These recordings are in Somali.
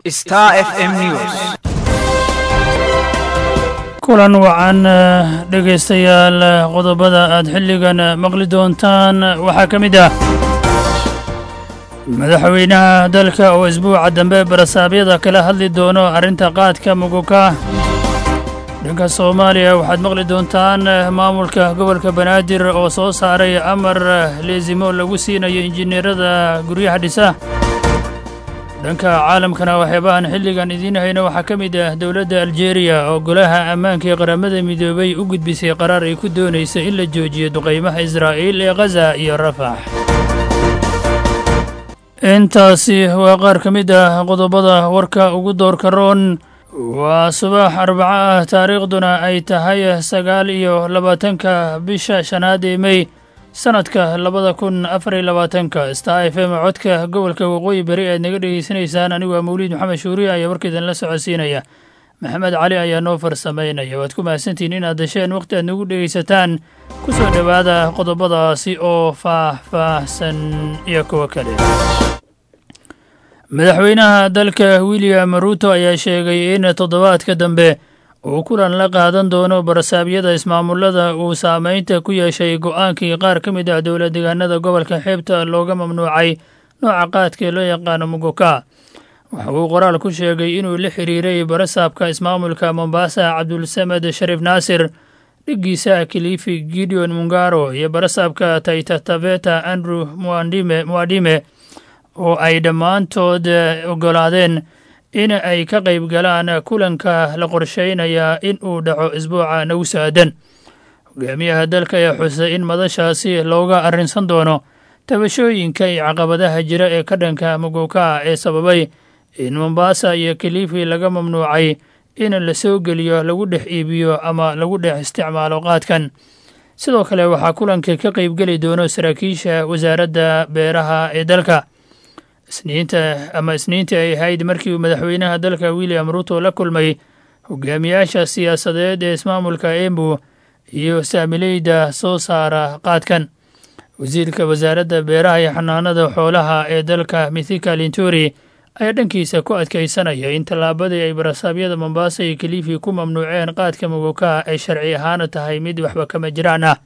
Star FM News. kulan wacan dhegaystayaal qodobada aad xilligan maqli doontaan waxaa ka mid ah madaxweynaha dalka oo isbuuca dambe barasaabyada kala hadli doono arrinta qaadka muguka dhanka soomaaliya waxaad maqli doontaan maamulka gobolka banaadir oo soo saaray amar leesimo lagu siinayo injineerada guryaha dhisa dhanka caalamkana waxyaabahan xilligan idiin hayno waxaa ka mid ah dowladda aljeeriya oo golaha ammaanka ee qaramada midoobay u gudbisay qaraar ay ku doonaysa in la joojiyo duqaymaha israa'iil ee khaza iyo rafax intaasi waa qaar ka mid ah qodobada warka ugu doorka roon waa subax arbaco ah taariikhduna ay tahay sagaal iyo labaatanka bisha shanaad ee mey sanadka labada kun afar iyo labaatanka star f m codka gobolka waqooyi beri aad naga dhegeysanaysaan anigu waa mawliid maxamed shuuriya ayaa warkaidan la socodsiinaya maxamed cali ayaa noo farsamaynaya waad ku mahadsantihiin inaad dasheen wakhti aad nagu dhegaysataan ku soo dhowaada qodobadaasi oo faah-faahsan iyo kuwo kale madaxweynaha dalka william ruuto ayaa sheegay in toddobaadka dambe uu kulan la qaadan doono barasaabyada ismaamullada uu saamaynta ku yeeshay go'aankii qaar ka mid ah dowla deegaanada gobolka xeebta looga mamnuucay nooca qaadkaee loo yaqaano muguka waxa uu qoraal ku sheegay inuu la xiriiray barasaabka ismaamulka mombasa cabdulsamed shariif naasir dhiggiisa kilifi gideon mungaro iyo barasaabka taitataveta andrew muadime oo ay dhammaantood oggolaadeen in ay ka qayb galaan kulanka la qorsheynaya in uu dhaco isbuuca nagu saadan hogaamiyaha dalka ayaa xusay in madashaasi looga arrinsan doono tabashooyinka iyo caqabadaha jira ee ka dhanka muguka ee sababay in mombasa iyo kilifi laga mamnuucay in la soo geliyo lagu dhex iibiyo ama lagu dhex isticmaalo qaadkan sidoo kale waxaa kulanka ka qaybgeli doono saraakiisha wasaaradda beeraha ee dalka isniinta ama isniintii ay ahayd markii uu madaxweynaha dalka william ruuto la kulmay hogaamiyaasha siyaasadeed ee ismaamulka embu iyo saamileyda soo saara qaadkan wasiirka wasaaradda beeraha iyo xanaanada xoolaha ee dalka mithika linturi ayaa dhankiisa ku adkaysanaya in tallaabadii ay barasaabyada mombasa iyo kilifi ku mamnuuceen qaadka muguka ay sharci ahaana tahay mid waxba kama jiraan ah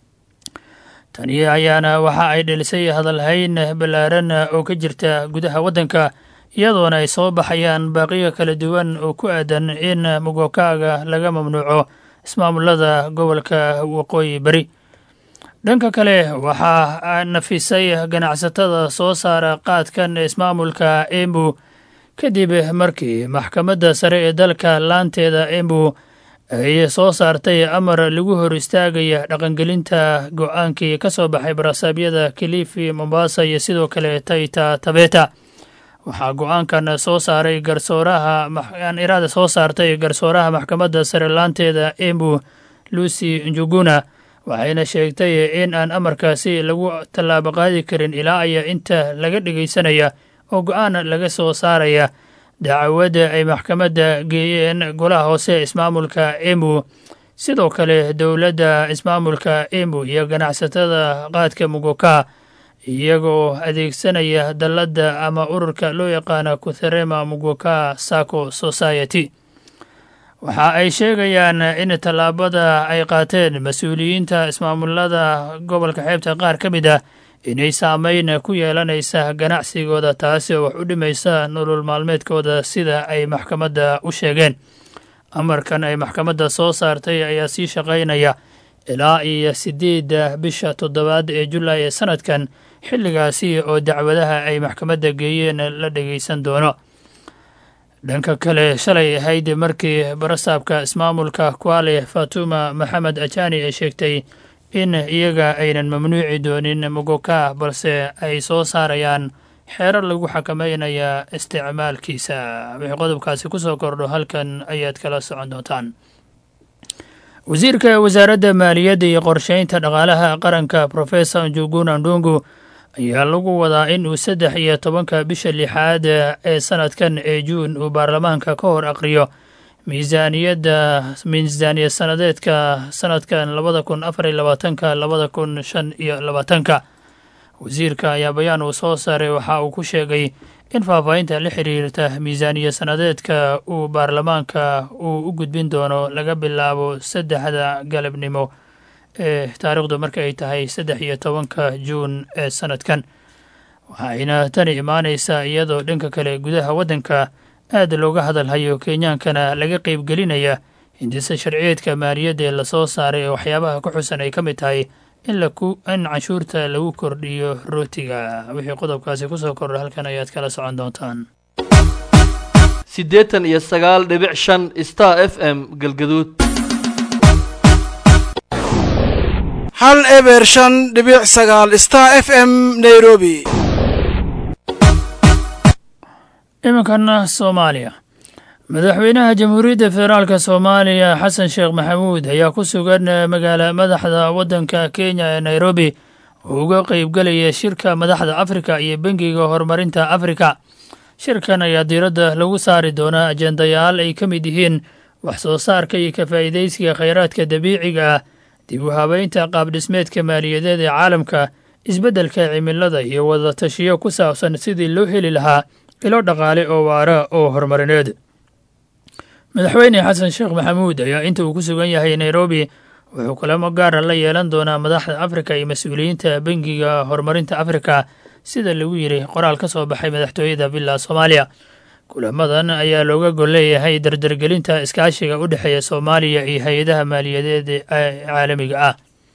tani ayaana waxa ay dhelisay hadalhayn ballaaran oo ka jirta gudaha waddanka iyadoona ay soo baxayaan baaqiyo kala duwan oo ku aadan in mugokaaga laga mamnuuco ismaamullada gobolka waqooyi beri dhanka kale waxaa nafisay ganacsatada soo saara qaadkan ismaamulka embu kadib markii maxkamadda sare ee dalka laanteeda embu ay soo saartay amar lagu hor istaagaya dhaqangelinta go-aankii ka soo baxay barasaabyada kilifi mombasa iyo sidoo kale taita tabeta waxaa go-aankan soo saaray garsooraha iraada soo saartay garsooraha maxkamadda sare laanteeda embu lucy njuguna waxayna sheegtay in aan amarkaasi lagu tallaabo qaadi karin ilaa aya inta laga dhegaysanaya oo go-aan laga soo saaraya dacwadda ay maxkamadda geeyeen golaha hoose ismaamulka embu sidoo kale dowladda ismaamulka embu iyo ganacsatada qaadka muguka iyagoo adeegsanaya dalladda ama ururka loo yaqaana kutherema muguka saco society waxa ay sheegayaan in tallaabada ay qaateen mas-uuliyiinta ismaamullada gobolka xeebta qaar ka mid ah inay saameyn ku yeelanaysa ganacsigooda taasi oo wax u dhimaysa nolol maalmeedkooda sida ay maxkamadda u sheegeen amarkan ay maxkamadda soo saartay ayaa sii shaqaynaya ilaa iyo siddeedda bisha toddobaad ee julaay ee sanadkan xilligaasi oo dacwadaha ay maxkamadda geeyeen la dhegaysan doono dhanka kale shalay ahayd markii barasaabka ismaamulka kuale fatuma maxamed ajani ay sheegtay in iyaga aynan mamnuuci doonin muguka balse ay soo saarayaan xeerar lagu xakameynaya isticmaalkiisa wixii qodobkaasi ku soo kordho halkan ayaad kala socon doontaan wasiirka wasaaradda maaliyadda iyo qorsheynta dhaqaalaha qaranka professor njuguna ndungu ayaa lagu wadaa in uu saddex iyo tobanka bisha lixaad ee sanadkan ee juun uu baarlamaanka ka hor aqriyo miisaaniyadda miisaaniya sanadeedka sanadkan labada kun afar iyo labaatanka labada kun shan iyo labaatanka wasiirka ayaa bayaan uu soo saaray waxa uu ku sheegay in faahfaahinta la xiriirta miisaaniya sanadeedka uu baarlamaanka uu u gudbin doono laga bilaabo saddexda galabnimo ee taariikhdu marka ay tahay saddex iyo tobanka juun ee sanadkan waxayna tani imaanaysaa iyadoo dhanka kale gudaha waddanka aad looga hadalhayo kenyaankana laga qeybgelinaya hindise sharciyeedka maaliyadda ee lasoo saaray ee waxyaabaha ku xusan ay ka mid tahay in in canshuurta lagu kordhiyo rootiga wixii qodobkaasi kusoo kordha halkan ayaad kala socon doontaan siddeetan iyo sagaal dhibic shan star f m galgaduud hal eber shan dhibic sagaal star f m nairobi iminkana soomaaliya madaxweynaha jamhuuriyadda federaalk soomaaliya xasan sheekh maxamuud ayaa ku sugan magaala madaxda waddanka kenya ee nairobi oo uga qeybgelaya shirka madaxda afrika iyo bengiga horumarinta afrika shirkan ayaa diiradda lagu saari doonaa ajendayaal ay ka mid yihiin wax soo saarka iyo ka faa'iidaysiga khayraadka dabiiciga ah dib u habeynta qaabdhismeedka maaliyadeed ee caalamka isbeddelka cimilada iyo wadatashiyo ku saabsan sidii loo heli lahaa ilo dhaqaale oo waara oo horumarineed madaxweyne xasan sheekh maxamuud ayaa inta uu ku sugan yahay nairobi wuxuu kulamo gaara la yeelan doonaa madaxda afrika iyo mas-uuliyiinta bengiga horumarinta afrika sida lagu yiri qoraal ka soo baxay madaxtooyada villa soomaaliya kulamadan ayaa looga gol leeyahay dardargelinta iskaashiga u dhexeeya soomaaliya iyo hay-adaha maaliyadeed ee caalamiga ah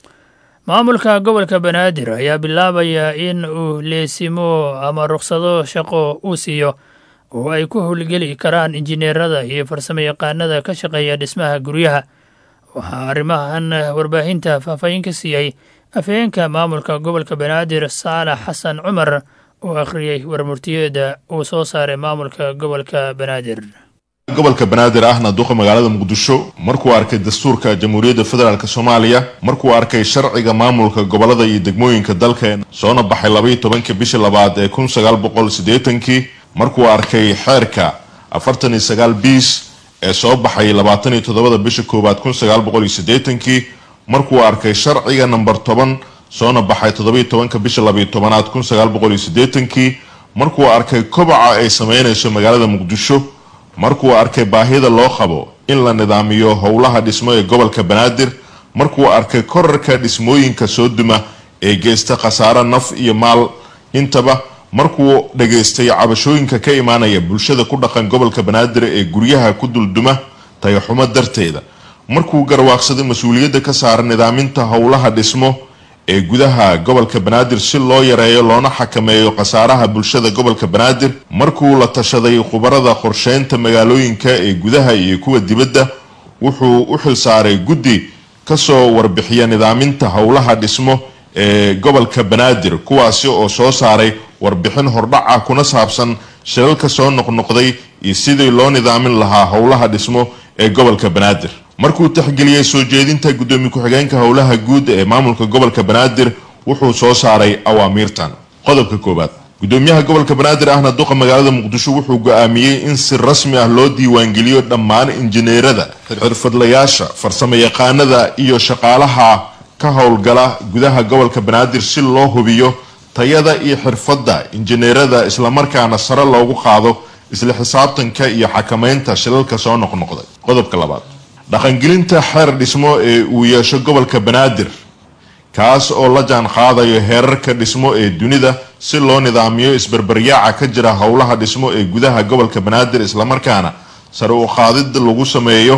maamulka gobolka banaadir ayaa bilaabaya in uu leesimo ama rukhsado shaqo uu siiyo oo ay ku howlgeli karaan injineerada iyo farsamo yaqaanada ka shaqeeya dhismaha guryaha waxaa arrimahan warbaahinta faahfaahin ka siiyey afhayeenka maamulka gobolka banaadir saalax xasan cumar oo akhriyey warmurtiyeeda uu soo saaray maamulka gobolka banaadir gobolka banaadir ahna duqa magaalada muqdisho markuu arkay dastuurka jamhuuriyadda federaalk soomaaliya markuu arkay sharciga maamulka gobolada iyo degmooyinka dalka soona baxay labaiyo tobanka bishii labaad ee kun sagaal boqol siddeetankii markuu arkay xeerka afartan iyo sagaal biis ee soo baxay labaatan iyo toddobada bisha koowaad kun sagaal boqol iyo siddeetankii markuu arkay sharciga namber toban soona baxay toddobaiyo tobanka bisha labaiyo tobanaad kun sagaal boqol iyo siddeetankii markuu arkay kobaca ay sameynayso magaalada muqdisho markuu arkay baahida loo qabo in la nidaamiyo howlaha dhismo ee gobolka banaadir markuu arkay korarka dhismooyinka soo duma ee geysta khasaare naf iyo maal intaba markuu dhageystay cabashooyinka ka imaanaya bulshada ku dhaqan gobolka banaadir ee guryaha ku dulduma tayaxumo darteeda markuu garwaaqsaday mas-uuliyadda ka saara nidaaminta howlaha dhismo ee gudaha gobolka banaadir si loo yareeyo loona xakameeyo khasaaraha bulshada gobolka banaadir markuu la tashaday khubarada qorsheynta magaalooyinka ee gudaha iyo kuwa dibadda wuxuu u xilsaaray guddi kasoo warbixiya nidaaminta howlaha dhismo ee gobolka banaadir kuwaasi oo soo saaray warbixin hordhaca kuna saabsan shilalka soo noqnoqday iyo sidii loo nidaamin lahaa howlaha dhismo ee gobolka banaadir markuu taxgeliyey soo jeedinta guddoomiye ku-xigeenka howlaha guud ee maamulka gobolka banaadir wuxuu soo saaray awaamiirtan qodobka koowaad guddoomiyaha gobolka banaadir ahna duqa magaalada muqdisho wuxuu go-aamiyey in si rasmi ah loo diiwaangeliyo dhammaan injineerada xirfadlayaasha farsamo yaqaanada iyo shaqaalaha ka howlgala gudaha gobolka banaadir si loo hubiyo tayada iyo xirfadda injineerada islamarkaana sare loogu qaado isla xisaabtanka iyo xakameynta shilalka soo noqnoqday qodobka labaad dhaqangelinta xeer dhismo ee uu yeesho gobolka banaadir kaas oo la jaan qaadayo heerarka dhismo ee dunida si loo nidaamiyo isbarbaryaaca ka jira howlaha dhismo ee gudaha gobolka banaadir islamarkaana sare u qaadida lagu sameeyo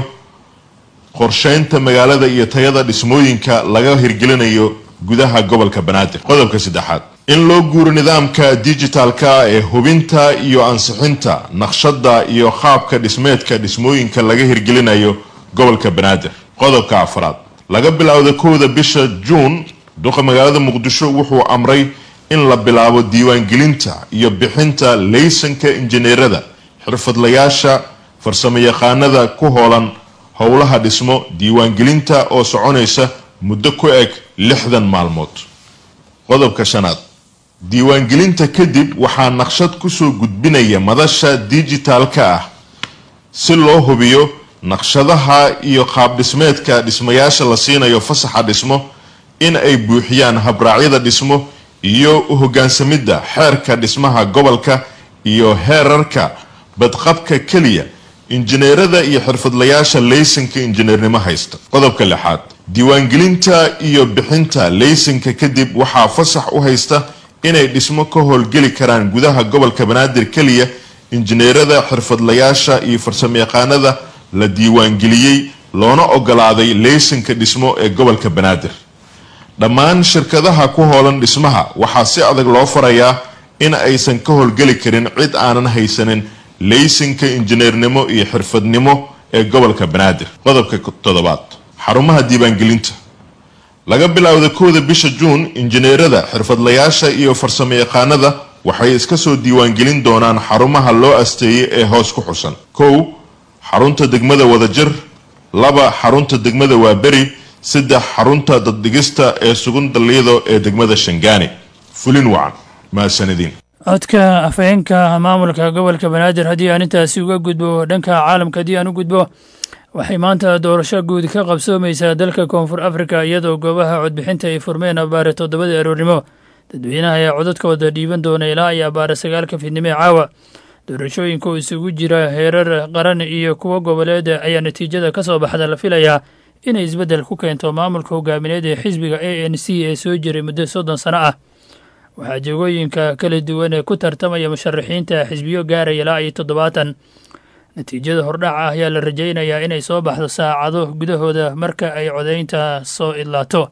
qorsheynta magaalada iyo tayada dhismooyinka laga hirgelinayo gudaha gobolka banaadir qodobka saddexaad in loo guuro nidaamka digitalka ee hubinta iyo ansixinta naqshada iyo qaabka dhismeedka dhismooyinka laga hirgelinayo gobolka banaadir qodobka afraad laga bilowda kowda bisha juun duqa magaalada muqdisho wuxuu amray in la bilaabo diiwaangelinta iyo bixinta laysanka injineerada xirfadlayaasha farsamo yaqaanada ku hoolan howlaha dhismo diiwaangelinta oo soconaysa muddo ku eg lixdan maalmood qodobka shanaad diiwaangelinta kadib waxaa naqshad kusoo gudbinaya madasha digitalka ah si loo hubiyo naqshadaha iyo qaab dhismeedka dhismayaasha la siinayo fasaxa dhismo in ay buuxiyaan habraacyada dhismo iyo u hoggaansamidda xeerka dhismaha gobolka iyo heerarka badqabka keliya injineerada iyo xirfadlayaasha laysanka injineernimo haysta qodobka lixaad diiwaangelinta iyo bixinta laysanka kadib waxaa fasax u haysta inay dhismo ka howlgeli karaan gudaha gobolka banaadir keliya injineerada xirfadlayaasha iyo farsamayaqaanada la diiwaangeliyey loona ogolaaday laysanka dhismo ee gobolka banaadir dhammaan shirkadaha ku hoolan dhismaha waxaa si adag loo farayaa in aysan ka howlgeli karin cid aanan haysanin laysanka injineernimo iyo xirfadnimo ee gobolka banaadir qodobka toddobaad xarumaha diiwaangelinta laga bilowda kowda bisha juun injineerada xirfadlayaasha iyo farsamayaqaanada waxay iska soo diiwaangelin doonaan xarumaha loo asteeyay ee hoos ku xusan kow xarunta degmada wadajir laba xarunta degmada waaberi saddex xarunta daddhigista ee sugun daliido ee degmada shangaani fulin wacan mahadsanidin codka afhayeenka maamulka gobolka banaadir haddii aan intaasi uga gudbo dhanka caalamka haddii aan u gudbo waxay maanta doorasho guud ka qabsoomaysaa dalka koonfur afrika iyadoo goobaha codbixinta ay furmeen abaare toddobadii aroornimo dadweynaha ayaa codadkooda dhiiban doona ilaa iyo abaare sagaalka fidnimo ee caawa doorashooyinka oo isugu jira heerar qaran iyo kuwo goboleed ayaa natiijada ka soo baxda la filayaa inay isbeddel ku keento maamulka hogaamineed ee xisbiga a n c ee soo jiray muddo soddon sano ah waxaa jegooyinka kala duwan ee ku tartamaya musharaxiinta xisbiyo gaaraya ilaa iyo toddobaatan natiijada hordhaca ah ayaa la rajaynayaa inay soo baxdo saacado gudahooda marka ay codaynta soo idlaato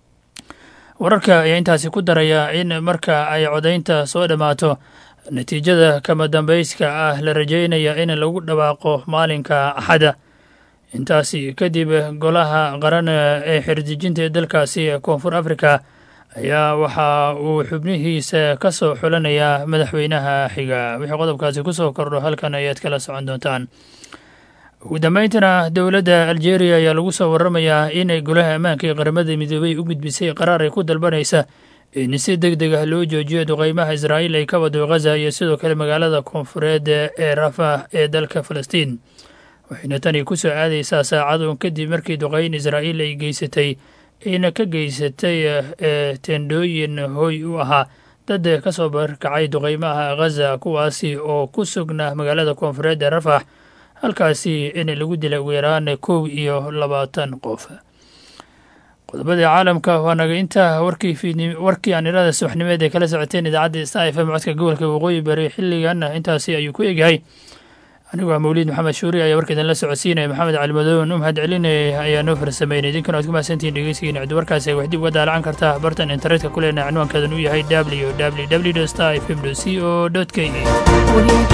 wararka ayaa intaasi ku daraya in marka ay codaynta soo dhammaato natiijada kama dambayska ah la rajaynaya in lagu dhawaaqo maalinka axada intaasi kadib golaha qaran ee xerdejinta ee dalkaasi koonfur afrika ayaa waxa uu xubnihiisa ka soo xulanayaa madaxweynaha xiga wixii qodobkaasi ku soo kordho halkan ayaad kala socon doontaan ugu dambayntana dowladda aljeeriya ayaa lagu soo waramayaa inay golaha ammaanka ee qaramada midoobey u gudbisay qaraar ay ku dalbanaysa in si deg deg ah loo joojiyo duqeymaha israa'iil ay ka wado ghaza iyo sidoo kale magaalada koonfureed ee rafah ee dalka falastiin waxayna tani ku soo aadaysaa saacadun kadib markii duqeyn israa'iil ay geysatay ayna ka geysatay tendhooyin hoy u ahaa dad ka soo barkacay duqeymaha ghaza kuwaasi oo ku sugna magaalada koonfureed ee rafax halkaasi in lagu dilay ugu yaraan kow iyo labaatan qof qodobadii caalamka waa naga intaa warkii warkii aan irada subaxnimeed ee kala socoteen idaacadda sta f m codka gobolka waqooyi bari xilligan intaasi ayuu ku egyahay anigu waa mawliid maxamed shuuri ayaa warka idinla socodsiinaya maxamed calimadoon u mahad celinaya ayaa noo farsameynay idinkana waad ku mahadsantihiin dhegeysigiina cid warkaasi wax dib uga daalacan kartaa bartan internetka ku leenahay cinwaankeedan uu yahay w w w star f m c o k e